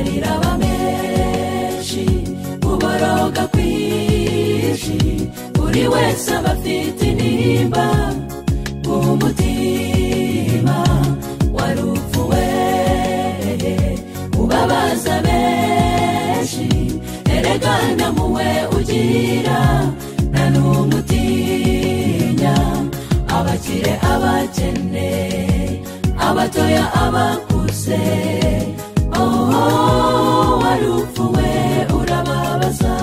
iraba menshi uboroga kwinshi buri wese aba afite intimba mu mutima wari upfuweye ubabaza benshi erega namuwe ugira na n'umutinya abakire abakene abatoya abakuze oh wari upfuwe urababaza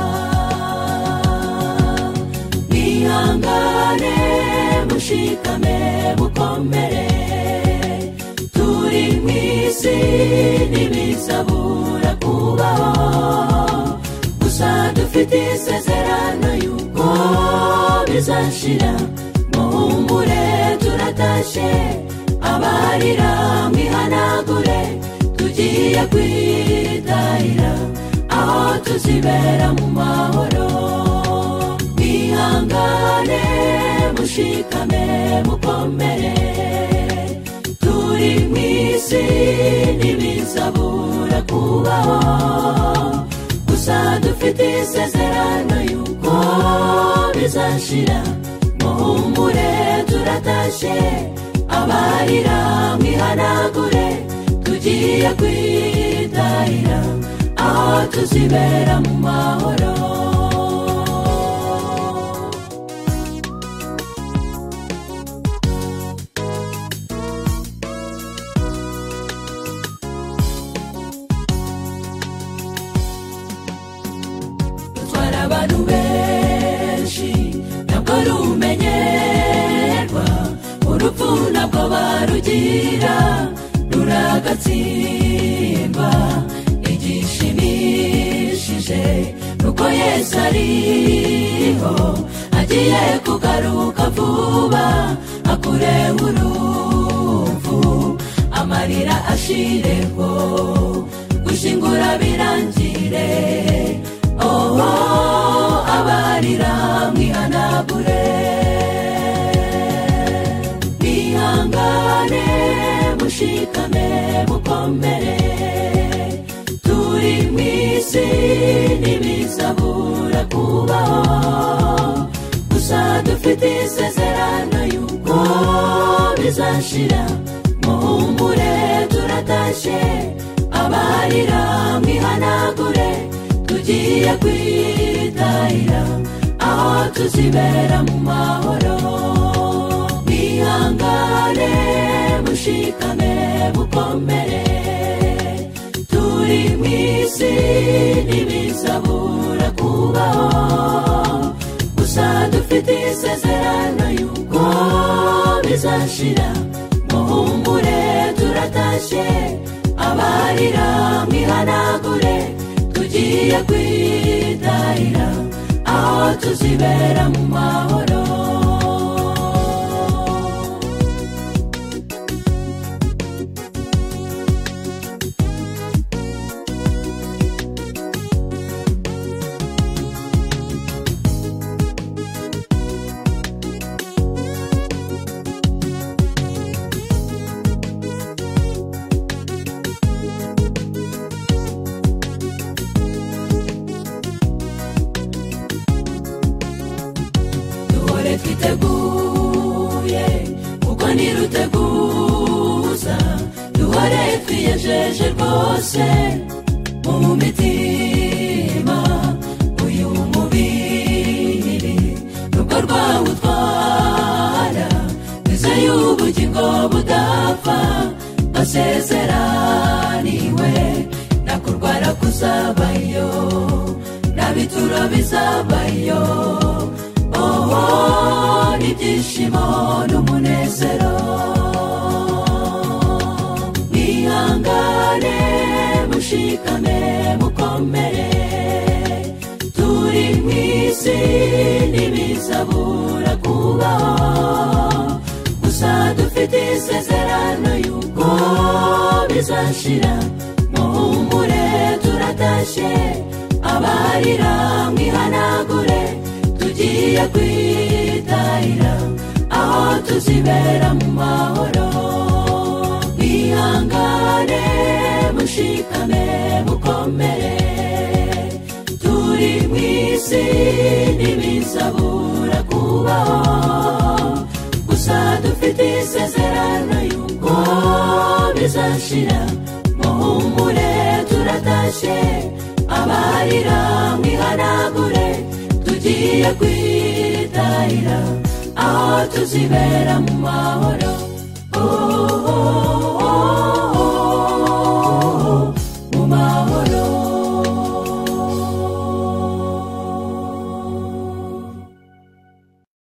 mwihangane mushikame mukomere turi mu isi ntibisabura kubaho gusa dufite isezerano y'uko bizashira muhumure turatashe abarira mwihanagure tugiye kwitahira aho tuzibera mu mahoro mwihangane mushikame mukomere turi mu isi ntibisabura kubaho gusa dufite isezerano y'uko bizashira muhumure turatashe abarira mwihanagure tugiye kwitahira aho tuzibera mu mahoro dutwara abantu benshi ntabwo rumenyerwa urupfu ntabwo barugira ruragatsindwa igishimishije nuko yesu ariho agiye kugaruka vuba akure urupfu amarira ashireho gushingura birangire oho abarira mwihanagure mwihangane mushikame mukomere turi mu isi ntibisabura kubaho gusa dufite isezerano y'uko bizashira muhumure turatashe abarira mwihanagure tugiye kwitahira aho tuzibera mu mahoro mwihangane mushikame mukomere turi mu isi ntibisabura kubaho gusa dufite isezerano y'uko bizashira muhumure turatashe abarira mwihanagure tugiye kwitahira aho tuzibera mu mahoro duhore twiteguye kuko ntiruteguza duhore twiyejeje rwose mu mitima uyu mubiri nubwo rwawutwara twizeye ubugingo budapfa basezeraniwe nta kurwara kuzabayo nta bituro bizabayo oho n'ibyishimo n'umunezero mwihangane mushikame mukomere turi mu isi ntibisabura kubaho gusa dufite isezerano y'uko bizashira muhumure turatashe abarira mwihanagure tugiye kwitahira aho tuzibera mu mahoro mwihangane mushi mushikame mukomere turi mu isi ntibizabura kubaho gusa dufite isezerano y'uko bizashira muhumure turatashye abarira mwihanagure tugiye kwitahira aho tuzibera mu mahoro Oh